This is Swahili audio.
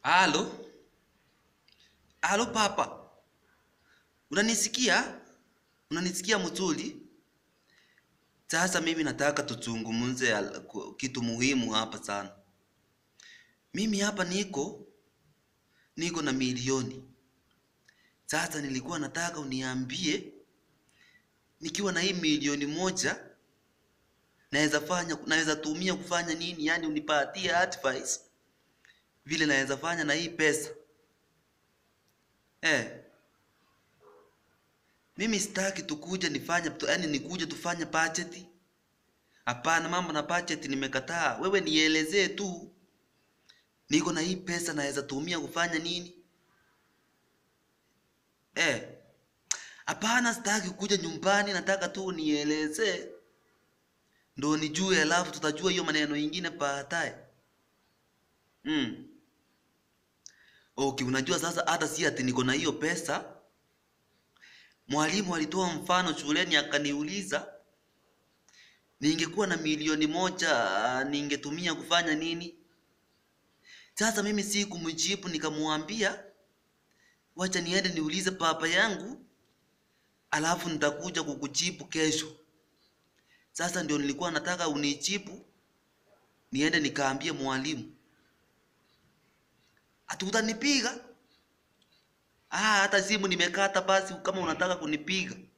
Halo? Halo papa. Unanisikia? Unanisikia mzuri? Sasa mimi nataka tuzungumze al- ku- kitu muhimu hapa sana. Mimi hapa niko niko na milioni. Sasa nilikuwa nataka uniambie nikiwa na hii milioni moja naweza fanya naweza tumia kufanya nini? Yaani unipatie advice vile naweza fanya na hii pesa. Eh, mimi sitaki tukuja nifanye tu, yaani nikuje tufanye budget. Hapana, mambo na budget nimekataa. Wewe nielezee tu, niko na hii pesa naweza tumia kufanya nini? Eh, hapana, sitaki kuja nyumbani, nataka tu unielezee ndo nijue, alafu tutajua hiyo maneno ingine baadaye. Mm. Okay, unajua sasa hata si ati niko na hiyo pesa. Mwalimu alitoa mfano shuleni akaniuliza ningekuwa na milioni moja ah, ningetumia kufanya nini? Sasa mimi si kumjibu, nikamwambia wacha niende niulize baba yangu, alafu nitakuja kukujibu kesho. Sasa ndio nilikuwa nataka unijibu, niende nikaambie mwalimu. Ati utanipiga? Ah, hata simu nimekata basi, kama unataka kunipiga